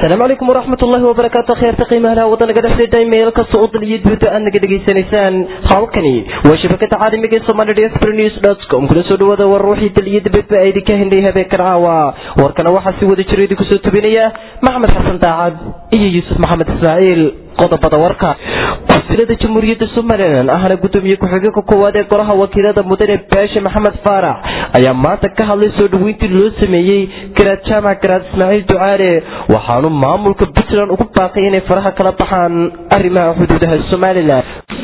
asalaamu calaykum waraxmat ullahi wabarakaatu kheerta qiimaha wadanaga dhexdeeda meel kasta oo dal iyo dibadda aad naga dhegaysanaysaan halkani waa shabakada caalamiga ee somali diaspora news dot com kula soo dhawaada war ruuxii dal iyo dibadba ay idinka hendhay habeenkan caawa warkana waxaa si wada jiro idinku soo tubinaya maxamed xasan daacad iyo yuusuf maxamed ismaaciil qodobada warka wasilada jamhuuriyadda somalilan ahna gudoomiye ku-xigeenka koowaad ee golaha wakiilada mudane baashe maxamed faarax ayaa maanta ka hadlay soo dhaweyntii loo sameeyey garaad jaamac garaad ismaaciil ducaale waxaanu maamulka puntland ugu baaqay inay faraha kala baxaan arrimaha xuduudaha somalilan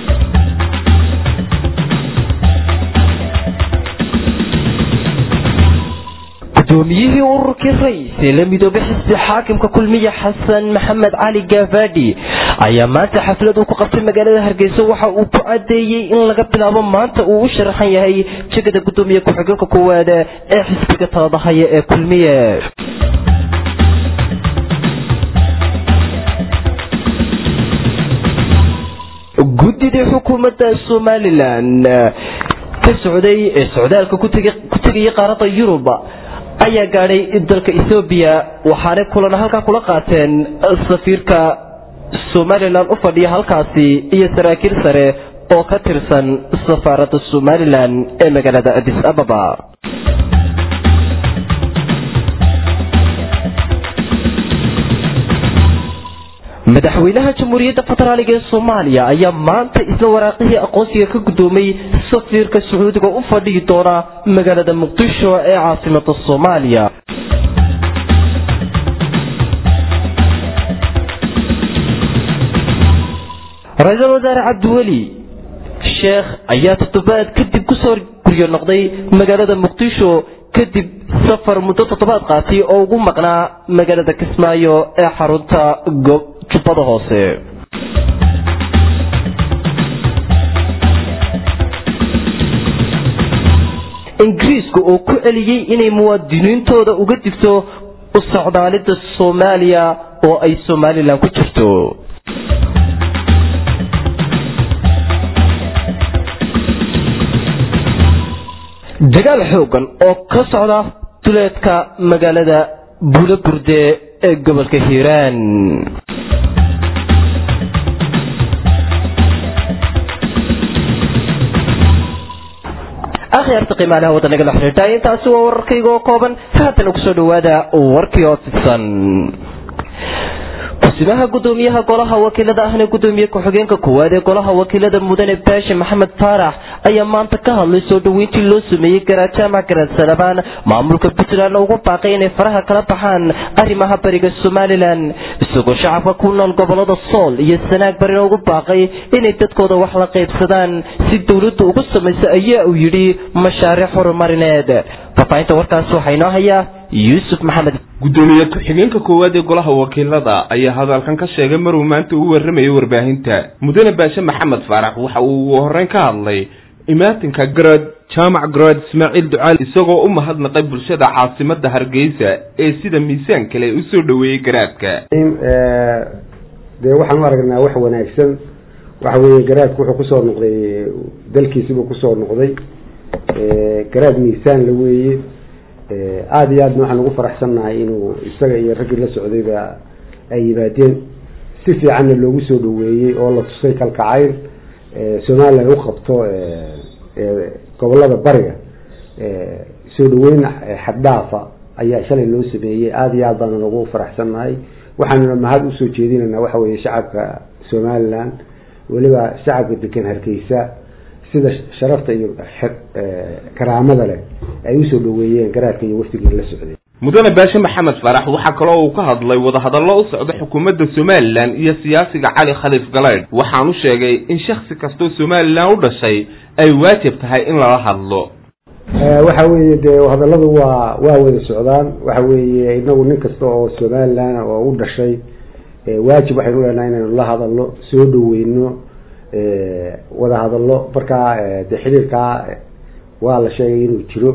gudoomiyihii ururkii rays ee la midoobay xisbi xaakimka kulmiya xasan maxamed cali gaafadhi ayaa maanta xaflad uu ku qabtay magaalada hargeysa waxa uu ku cadeeyey in laga bilaabo maanta uu u sharaxan yahay jegada gudoomiye ku-xigeenka koowaad ee xisbiga taladahaya ee kulmiye guddidii xukuumadda somalilan ka socday ee socdaalka ku tegayay qaaradda yurub ayaa gaadhay dalka ethoobiya waxaanay kulan halkaa kula qaateen safiirka somalilan u fadhiya halkaasi iyo saraakiil sare oo ka tirsan safaaradda somalilan ee magaalada adis ababa madaxweynaha jamhuuriyadda federaaliga ee soomaaliya ayaa maanta isla waraaqihii aqoonsiga ka gudoomay safiirka sacuudiga u fadhihi doona magaalada muqdisho ee caasimada soomaaliya ra-iisul wasaare cabdiweli sheekh ayaa toddobaad kadib kusoo guryo noqday magaalada muqdisho kadib safar muddo toddobaad qaatay oo ugu maqnaa magaalada kismaayo ee xarunta jubbada hoose ingiriiska oo ku celiyey inay muwaadiniintooda uga digto u socdaalida soomaaliya oo ay somalilan ku jirto dagaal xoogan oo ka socda duleedka magaalada buulo burde ee gobolka hiiraan akhyaarta qiimaalaha wadanaga la xiriirta intaasi waa wararkayga oo kooban haatan kusoo dhawaada warkii oo fidsan kusimaha gudoomiyaha golaha wakiilada ahna gudoomiye ku-xigeenka koowaad ee golaha wakiilada mudane baashe maxamed faarax ayaa maanta ka hadlay soo dhaweyntii loo sameeyey garaad jaamac garaad salabaan maamulka puntland ugu baaqay inay faraha kala baxaan arrimaha bariga somalilan isagoo shacabka ku nool gobolada sool iyo sanaag barina ugu baaqay inay dadkooda wax la qaybsadaan si dowladdu ugu samayso ayaa uu yidhi mashaariic horumarineed faafahinta warkaas waxaa inoo hayaa yuusuf maxamed gudoomiye ku-xigeenka koowaad ee golaha wakiilada ayaa hadalkan ka sheegay maruu maanta u warramayo warbaahinta mudane baashe maxamed faarax waxa uu ugu horreyn ka hadlay imaatinka garaad jaamac garaad ismaaciil ducaal isagoo u mahadnaqay bulshada caasimada hargeysa ee sida miisaan kale usoo dhaweeyey garaadka dee waxaan u aragnaa wax wanaagsan waxa weeye garaadku wuxuu kusoo noqday dalkiisibuu kusoo noqday garaad miisaan la weeye aada iyo aadna waxaan ugu faraxsannahay inuu isaga iyo raggii la socdayba ay yimaadeen si fiicanna loogu soo dhaweeyey oo la tusay kalkacayl somalilan u qabto gobolada bariga soo dhaweyn xaddhaafa ayaa shalay loo sameeyey aada iyo aad baana ugu faraxsannahay waxaanuna mahad usoo jeedinaynaa waxa weeye shacabka somalilan weliba shacabka degan hargeysa sida sharafta iyo karaamada leh ay usoo dhaweeyeen garaadka iyo wafdigii la socday mudane baashe maxamed faarax waxaa kaloo uu ka hadlay wadahadallo u socda xukuumadda somalilan iyo siyaasiga cali khaliif galeydh waxaanu sheegay in shaksi kastoo somalilan u dhashay ay waajib tahay in lala hadlo waxa weeye dee hadalladu waa waa wada socdaan waxa weeye inagu nin kasta oo somalilan oo u dhashay waajib waxaynu leenahay inaynu la hadalno soo dhaweyno wada hadallo markaa de xiriirkaa waa la sheegay inuu jiro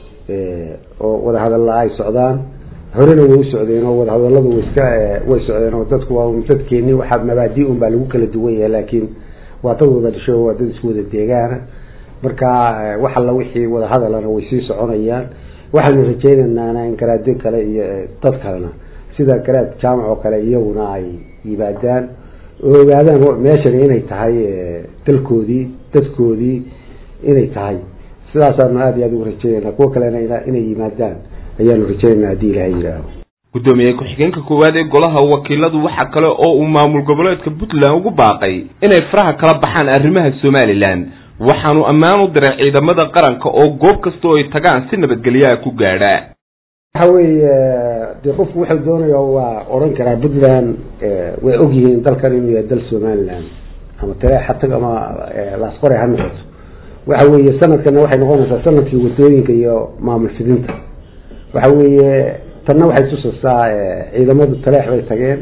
oo wada hadalla ay socdaan horena way u socdeen oo wada hadalladu way iska way socdeen oo dadku waa dadkeeni waxaa mabaadi un baa lagu kala duwan yahay laakiin waa dad wada dhasho waa dad isku wada deegaana marka wax alla wixii wada hadalana way sii soconayaan waxaanu rajaynaynaa in garaadyo kale iyo dad kalena sida garaad jaamac oo kale iyaguna ay yimaadaan oo ogaadaan meeshani inay tahay dalkoodii dadkoodii inay tahay sidaasaanu aada iyo aada ugu rajeynayna kuwo kalena inay yimaadaan ayaanu rajeynayna haddii ilahay yidhaaho gudoomiye ku-xigeenka koowaad ee golaha wakiiladu waxa kale oo uu maamul goboleedka puntland ugu baaqay inay faraha kala baxaan arrimaha somalilan waxaanu ammaan u diray ciidamada qaranka oo goob kasta oo ay tagaan si nabadgelyaha ku gaadha waxa weeye dee qofku wuxuu doonaya waa odhan karaa puntland way ogyihiin dalkan inuu yahay dal somaliland ama tale xatag ama laasqore ha noqoto waxa weeye sanadkana waxay noqonaysaa sanadkii wadooyinka iyo maamul fidinta waxa weeye tanna waxay tusaysaa ciidamadu taleex bay tageen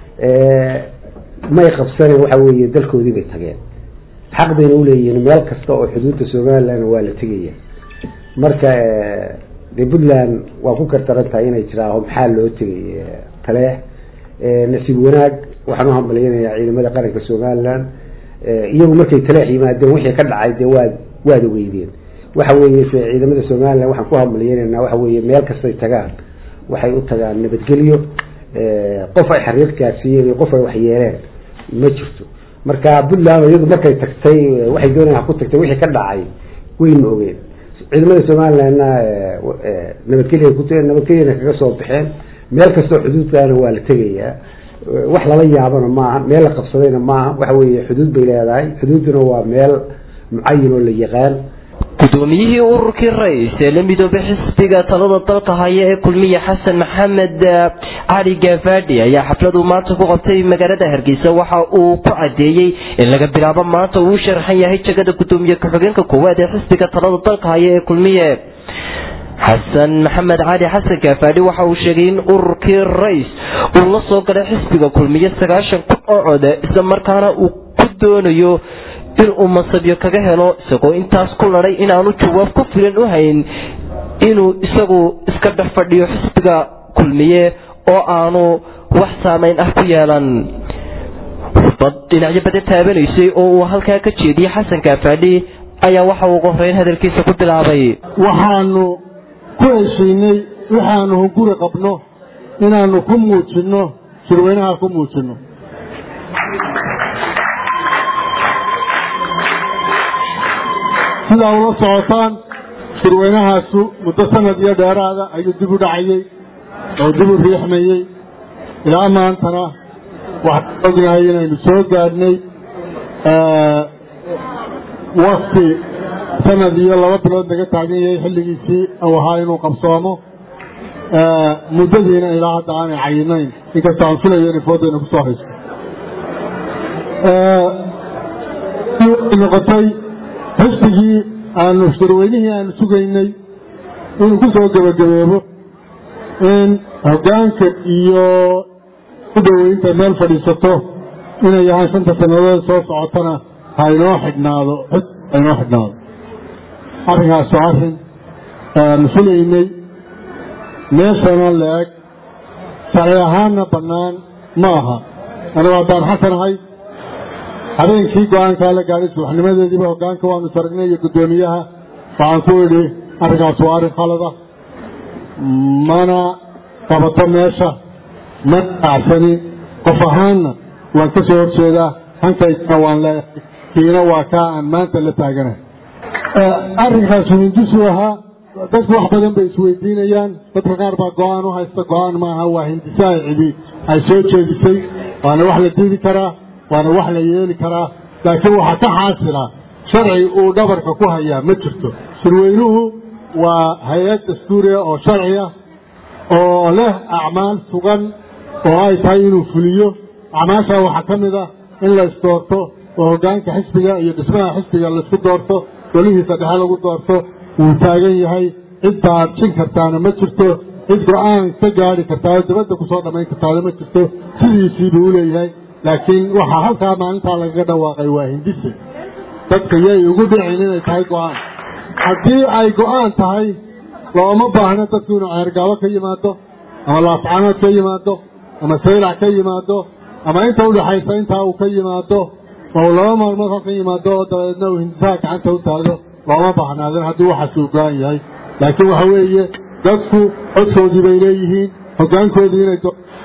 may qabsaneen waxa weeye dalkoodii bay tageen xaq bayna uleeyihiin meel kasta oo xuduudda somaliland waa la tegaya marka de puntland waa ku kartaran tahay inay jiraaho maxaa loo tegay taleex nasiib wanaag waxaan uhambalyanayaa ciidamada qaranka somaliland iyagu markay taleex yimaadeen wixii ka dhacay dee waad waad ogeydeen waxa weeye ciidamada somaliland waxaan ku hambalyeynayna waxa weeye meel kastay tagaan waxay u tagaan nabadgelyo qof ay xariir gaarsiiyeen iyo qof ay waxyeeleen ma jirto marka puntland iyadu markay tagtay waxay doonayaan ku tagtay wixii ka dhacay wayna ogeen ciidamada somalilandna nabadgelya ku nabadgelyana kaga soo baxeen meel kastoo xuduudkaana waa la tegayaa wax lala yaabana maaha meel la qabsadayna maaha waxa weeye xuduud bay leedahay xuduudduna waa meel mucayin oo la yaqaan gudoomiyihii ururkii rais ee la midoobay xisbiga talada dalka haya ee kulmiye xasan maxamed cali gaafadhi ayaa xafladu maanta ku qabtay magaalada hargeysa waxa uu ku cadeeyey in laga bilaabo maanta uu u sharaxan yahay jagada gudoomiye ku-xigeenka koowaad ee xisbiga talada dalka haya ee kulmiye xasan maxamed cali xasan gaafadhi waxa uu sheegay in ururkii rais uu la soo galay xisbiga kulmiye sagaashan kun oo code isla markaana uu ku doonayo in uu masabyo kaga helo isagoo intaas ku laday inaanu jawaab ku filan u hayn inuu isagu iska dhex fadhiyo xisbiga kulmiye oo aanu wax saameyn ah ku yeelan bad dhinacyo badan taabanaysay oo uu halkaa ka jeediyey xasan gaafadhi ayaa waxa uu ugu horeyn hadalkiisa ku bilaabay waxaanu ku heshiinay waxaanu hunguri qabno inaanu ku muujinno shirweynaha ku muujinno sidaa ula socotaan shirweynahaasu muddo sanad iyo dheeraada ayuu dib u dhacayey oo dib u riixmayey ilaa maantana waxaan ognahay inaynu soo gaadhnay wakti sanad iyo laba bilood laga taagan yahay xilligiisii uu ahaa inuu qabsoomo muddadiina ilaa hadda aanay cayinayn inkastoo aan filayo inay foodayna kusoo hayso noqotay xisbigii aanu shirweynihii aanu sugaynay inuu ku soo gebagabeebo in hoggaanka iyo u dhoweynta meel fadhiisato inay yahaan shanta sannadood soo socotana ha inoo xidhnaado ha inoo xidhnaado arrinkaasoo arrin aanu filaynay meeshana la-eg sharci ahaanna bannaan ma aha anigu haddaan xasanahay habeenkii go-aankaa la gaadhay subaxnimadeediiba hoggaanka waanu saragnay iyo guddoomiyaha waxaan ku idhi arrinkaas waa arrin khalada mana qabato meesha ma dhacsani qof ahaanna waan ka soo horjeedaa hankaysana waan leeyahay kiina waa kaa aan maanta la taaganahay arrinkaas hindisuu ahaa dadku wax badan bay isweydiinayaan dadka qaar baa go-aan u haysta go-aan maaha waa hindisaha cidi ay soo jeedisay waana wax la diidi karaa waana wax la yeeli karaa laakiin waxaa ka xaasila sharci uu dhabarka ku hayaa ma jirto shirweynuhu waa hay-ad dastuuriya oo sharci ah oo leh acmaal sugan oo ay tahay inuu fuliyo acmaashaa waxaa ka mid ah in la isdoorto oo hoggaanka xisbiga iyo dhismaha xisbiga laisku doorto golihiisa dhexe lagu doorto wuu taagan yahay cid taabjin kartaana ma jirto cid go-aan ka gaari kartaa oo dibadda kusoo dhammayn kartaana ma jirto sidiisiibuu u leeyahay laakiin waxaa halkaa maalintaa lagaga dhawaaqay waa hindise dadka yay ugu dhicin inay tahay go-aan haddii ay go-aan tahay looma baahno dadku inuu ceergaabo ka yimaado ama laafcaanood ka yimaado ama saylac ka yimaado ama inta udhaxaysa intaa uu ka yimaado oo laba maalmood halkan yimaado oo dabeedna uu hindisaha gacanta u taagdo looma baahnaadin haddii waxaas uu go-an yahay laakiin waxa weeye dadku codkoodii bay leeyihiin hoggaankoodii inay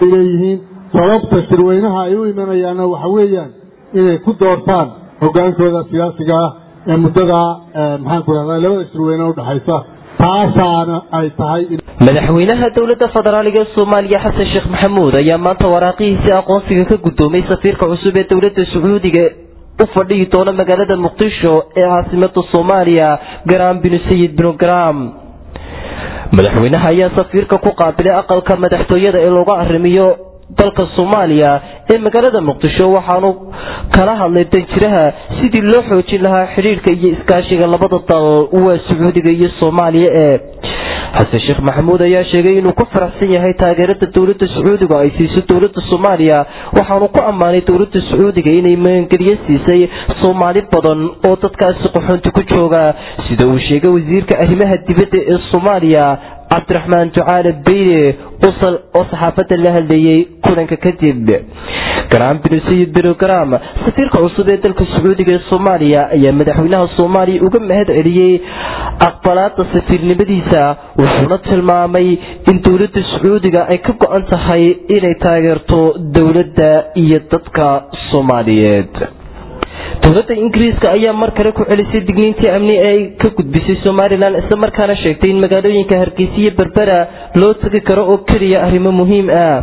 bay leeyihiin sababta shirweynaha ay u imanayaanna waxa weeyaan inay ku doortaan hogaankooda siyaasiga ah ee muddada maxaan ku rahdaa labada shirweyne udhexaysa taasaana ay tahay madaxweynaha dowladda federaaliga ee soomaaliya xasan sheekh maxamuud ayaa maanta waraaqihiisii aqoonsiga ka guddoomay safiirka cusub ee dowladda sacuudiga u fadhihi doona magaalada muqdisho ee caasimada soomaaliya garaam binu sayid binu garaam madaxweynaha ayaa safiirka ku qaabilay aqalka madaxtooyada ee looga arrimiyo dalka soomaaliya ee magaalada muqdisho waxaanu kala hadlay danjiraha sidii loo xoojin lahaa xidhiirka iyo iskaashiga labada dal waa sacuudiga iyo soomaaliya ee xasan sheekh maxamuud ayaa sheegay inuu ku faraxsan yahay taageerada dowladda sacuudiga ay siiso dowladda soomaaliya waxaanu ku ammaanay dowladda sacuudiga inay magangelyo siisay soomaali badan oo dadkaasi qaxoonti ku jooga sida uu sheegay wasiirka arrimaha dibadda ee soomaaliya cabdiraxmaan ducaale beyne usal oo saxaafadda la hadleeyey kulanka kadib garaam binu sayid binu garaam safiirka cusub ee dalka sacuudiga ee soomaaliya ayaa madaxweynaha soomaaliya uga mahad celiyey aqbalaada safiirnimadiisa wuxuuna tilmaamay in dowladda sacuudiga ay ka go-an tahay inay taageerto dowladda iyo dadka soomaaliyeed dowladda ingiriiska ayaa mar kale ku celisay digniintii amni ee ay ka gudbisay somalilan isla markaana sheegtay in magaalooyinka hargeysa iyo berbera loo tegi karo oo keliya arrimo muhiim ah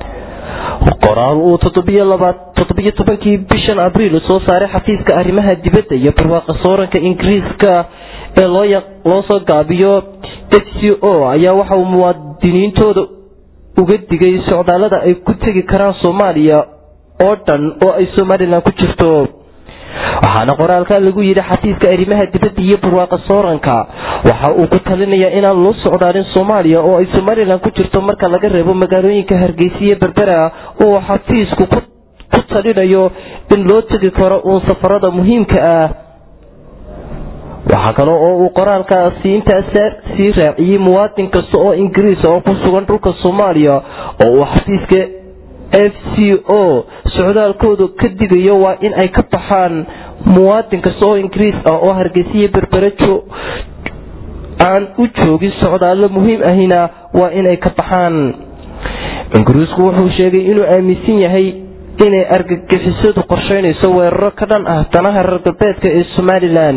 qoraal uu toddobiyo tobankii bishan abriil soo saaray xafiiska arrimaha dibadda iyo barwaaqa sooranka ingiriiska ee loo soo gaabiyo h c o ayaa waxa uu muwaadiniintooda uga digay socdaallada ay ku tegi karaan soomaaliya oo dhan oo ay somalilan ku jirto waxaana qoraalka lagu yidhi xafiiska arrimaha dibadda iyo barwaaqa sooranka waxa uu ku talinayaa inaan loo socdaalin soomaaliya oo ay somalilan ku jirto marka laga reebo magaalooyinka hargeysa iyo berbera oo xafiisku ku talinayo in loo tegi karo uun safarada muhiimka ah waxaa kale oo uu qoraalkaasi intaas sii raaciyey muwaadin kasta oo ingiriis oo ku sugan dhulka soomaaliya oo uu xafiiska f c o socdaalkooda ka digayo waa in ay ka baxaan muwaadin kasta oo ingiriis ah oo hargeysiya berberajo aan u joogin socdaallo muhiim ahina waa inay ka baxaan ingiriisku wuxuu sheegay inuu aaminsan yahay inay argagixisadu qorsheynayso weeraro ka dhan ah danaha reer galbeedka ee somalilan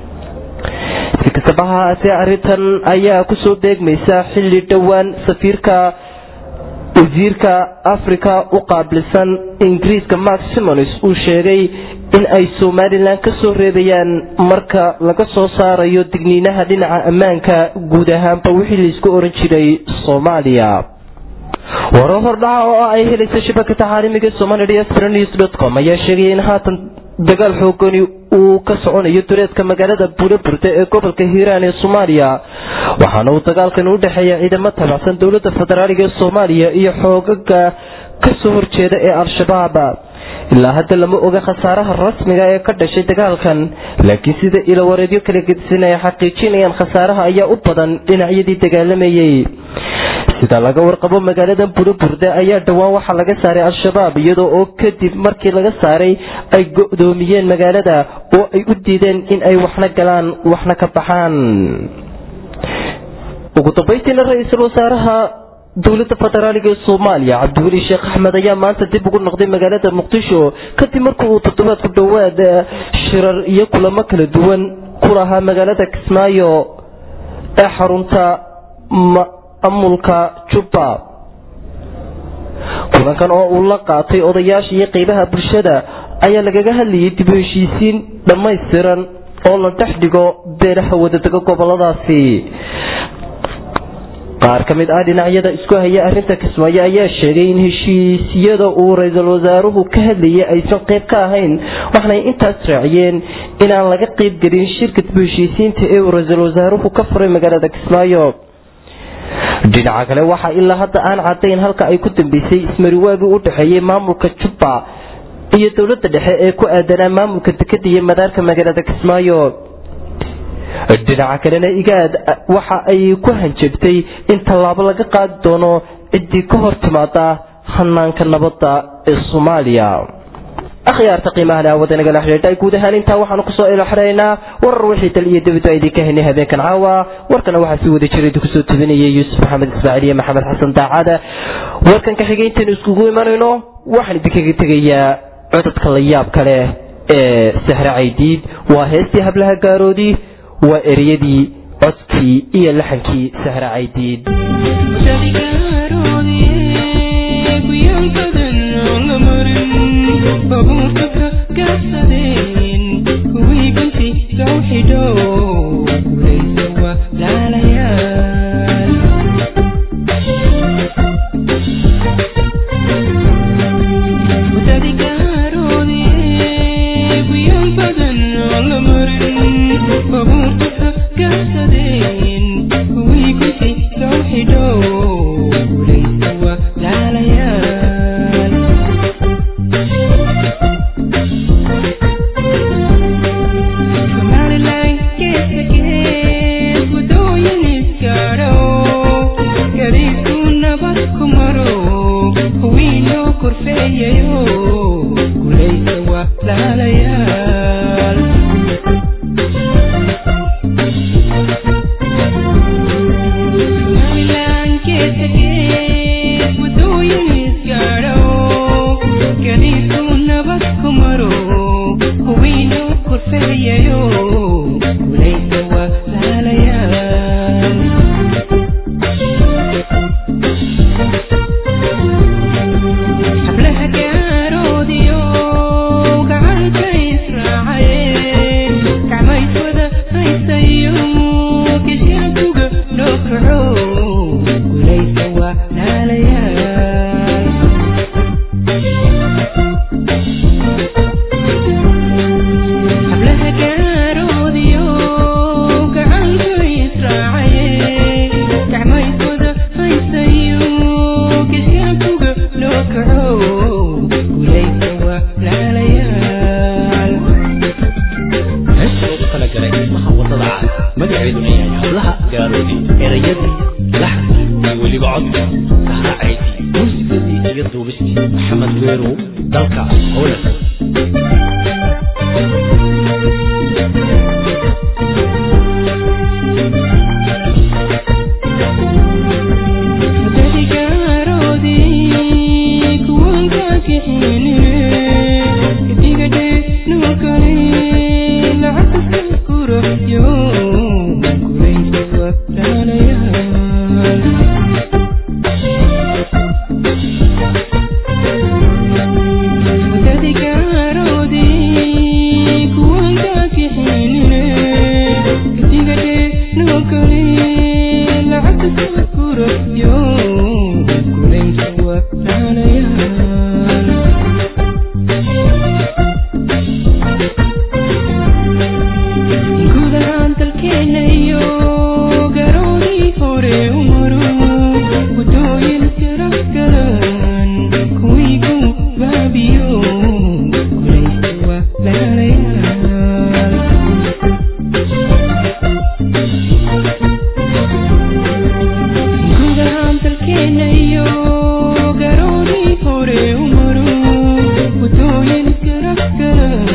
si kastaba ha haatee arrintan ayaa kusoo beegmaysa xilli dhowaan safiirka wasiirka africa u qaabilsan ingiriiska mark simons uu sheegay in ay somalilan ka soo reebayaan marka laga soo saarayo digniinaha dhinaca ammaanka guud ahaanba wixii laisku oran jiray soomaaliya waro hordhaca oo ay helaysa shabakada caalamiga somalia com ayaa sheegaya in haatan dagaal xoogani uu ka soconayo dureedka magaalada buuleburda ee gobolka hiiraan ee soomaaliya waxaana uu dagaalkan u dhexeeya ciidamo tabacsan dowladda federaaliga ee soomaaliya iyo xoogaga kasoo horjeeda ee al-shabaab ilaa hadda lama oga khasaaraha rasmiga ee ka dhashay dagaalkan laakiin sida ilawareedyo kala gedisan ay xaqiijinayaan khasaaraha ayaa u badan dhinacyadii dagaalamayey sida laga warqabo magaalada buuleburda ayaa dhowaan waxaa laga saaray al-shabaab iyadoo oo kadib markii laga saaray ay go-doomiyeen magaalada oo ay u diideen in ay waxna galaan waxna ka baxaan ugu dambaystiina ra-iisul wasaaraha dowladda federaaliga ee soomaaliya cabdiweli sheekh axmed ayaa maanta dib ugu noqday magaalada muqdisho kadib markii uu toddobaad ku dhowaad shirar iyo kulamo kala duwan ku lahaa magaalada kismaayo ee xarunta amulka jubba kulankan oo uu la qaatay odayaasha iyo qeybaha bulshada ayaa lagaga hadlayay dib u heshiisiin dhammaystiran oo la dhex dhigo beelaha wadadega goboladaasi qaar ka mid ah dhinacyada isku haya arrinta kismaayo ayaa sheegay in heshiisyada uu ra-iisul wasaaruhu ka hadlayay aysan qayb ka ahayn waxnay intaas raaciyeen inaan laga qayb gelin shirka dib u heshiisiinta ee uu ra-iisul wasaaruhu ka furay magaalada kismaayo dhinaca kale waxaa ilaa hadda aan cadayn halka ay ku dambeysay ismariwaagii u dhexeeyey maamulka jubba iyo dowladda dhexe ee ku aadanaa maamulka dekada iyo madaarka magaalada kismaayo dhinaca kalena igaad waxa ay ku hanjabtay in tallaabo laga qaadi doono ciddii ka hor timaada hanaanka nabadda ee soomaaliya akhyaarta qiimaha leh awada nagala xidhiidhay guud ahaan intaa waxaanu kusoo ilo xidhaynaa warar wixii tal iyo dibadba idinka henay habeenkan caawa warkana waxaa sii wada jiray kusoo tubinayay yuusuf maxamed ismaaciil iyo maxamed xasan daacada warkan ka xigay intaynu iskugu imanayno waxaan idinkaga tegayaa codadka la yaab kale ee sahre caydiid waa heestii hablaha gaaroodii waa ereyadii codkii iyo laxankii sahre caydiid babuurka ka gaabsadeen kuwii gunti soo xidho gulaysa waa laalayaal wadadi gaaroodee guyan badan oo la marin babuurka ka gaabsadeen kuwii gunti soo xidho gulaysa waa laalayaal Somaliland geeska gees waddooyin isgaadho gariibku nabad ku maro huwiinoo korfeeyayo gulaysa waa laalayaal Somaliland geeska gees waddooyin isgaadho gariibku nabad ku maro huwiinoo korfeeyayo gulaysa waa laalayaal hablaha gaaroodiyo gacanta israacayeen gacmayswada haysayo kishaakuga loo kaco gulaysa waa laalayaal hablaha gaaroodiyo gacanta israacayeen gacmayswada haysayo kishaakuga loo kaco gulaysa waa laalayaal heesta loogu talagalay dhismaha wadada cad magaceeduna yahay hablaha gaaroodi erayadii laxankii iyo weliba codka sahraacaydii muusikadii iyo duubistii maxamed weerow dalka howlan wadadi gaaroodii kuwanka kixinire kadigadhe nukale lacagta kurayo gulaysa waa laalayaal wadadi gaaroodii kuwanka kixinire kadigadhe nukale lacagta kurayo gulaysa waa laalayaal guud ahaan dalkeena iyo garoodii hore u maro waddooyin sirafgalan kuwii ku baabiyo gulaysa waa laalayaal guud ahaan dalkeena iyo garoodii hore u maro waddooyin sirafgalan